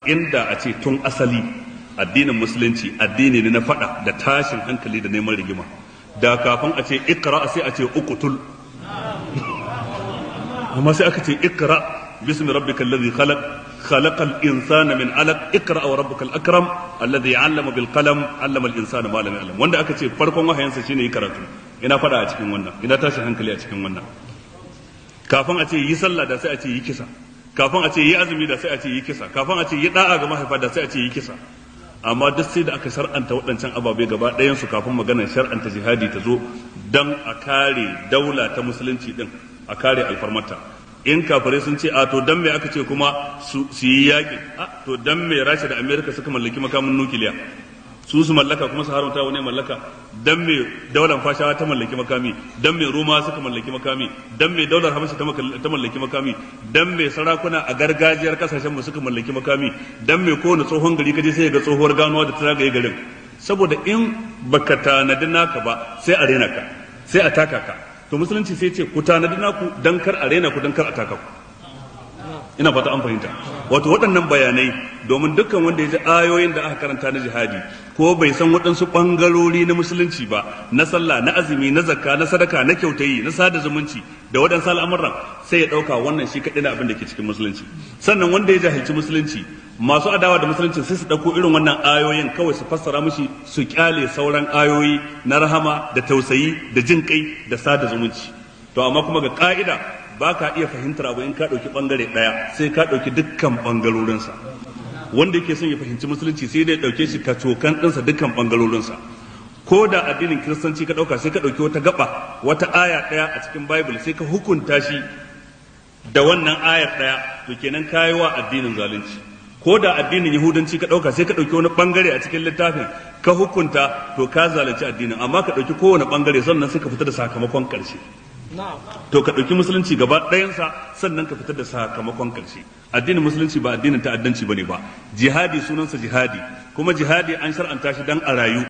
inda a ce tun asali addinin musulunci addini ne na fada da tashin hankali da neman rigima da kafin a ce ikra sai a ce uqtul amma sai aka ce ikra bismi rabbikal ladhi khalaq khalaqal insana min alaq ikra wa rabbukal akram alladhi 'allama bil qalam 'allama al insana ma lam ya'lam wanda aka ce farkon wahayansa shine yi karatu ina fada a cikin wannan ina tashin hankali a cikin wannan kafin a ce yi sallah da sai a ce yi kisa kafin a ce yi azumi da sai a ce yi kisa kafin a ce yi da'a ga mahaifa da sai a ce yi kisa amma duk sai da aka shar'anta waɗancan ababe gaba ɗayan su kafin maganar shar'anta jihadi ta zo dan a kare daula ta musulunci din a kare alfarmata in kafirai sun ce a to dan me aka ce kuma su yi yaƙi a to dan me rasha da amerika suka mallaki makamin nukiliya su su mallaka kuma su haramta wani mallaka dan me daular fashawa ta mallaki makami dan me roma suka mallaki makami dan me daular habasha ta mallaki makami dan me sarakuna a gargajiyar kasashen mu suka mallaki makami dan me kowane tsohon gari kaje sai ga tsohuwar ganuwa da ta zagaye garin saboda in baka tanadi naka ba sai a rena ka sai a taka ka to musulunci sai ce ku tanadi naku dan kar a rena ku dan kar a taka ku ina fata an fahimta wato waɗannan bayanai domin dukkan wanda ya ji ayoyin da aka karanta na jihadi ko bai san waɗansu ɓangarori na musulunci ba na sallah na azumi na zakka na sadaka na kyautayi na sada zumunci da waɗansu al'amuran sai ya ɗauka wannan shi kaɗai na abin da ke cikin musulunci sannan wanda ya jahilci musulunci masu adawa da musulunci sai su ɗauko irin wannan ayoyin kawai su fassara mushi su kyale sauran ayoyi na rahama da tausayi da jin kai da sada zumunci to amma kuma ga ka'ida ba ka iya fahimtar abu in ka ɗauki ɓangare ɗaya sai ka ɗauki dukkan ɓangarorinsa wanda yake son ya fahimci musulunci sai dai ɗauke shi kacokan ɗinsa dukkan ɓangarorinsa ko da addinin kiristanci ka ɗauka sai ka ɗauki wata gaba wata aya ɗaya a cikin bible sai ka hukunta shi da wannan ayar ɗaya to kenan ka yi wa addinin zalunci ko da addinin yahudanci ka ɗauka sai ka ɗauki wani ɓangare a cikin littafin ka hukunta to ka zalunci addinin amma ka ɗauki kowane ɓangare sannan sai ka fita da sakamakon ƙarshe to ka ɗauki musulunci gaba ɗayansa sannan ka fitar da sakamakon ƙarshe addinin musulunci ba addinin ta'addanci bane ba jihadi sunansa jihadi kuma jihadi an shar'anta shi dan a rayu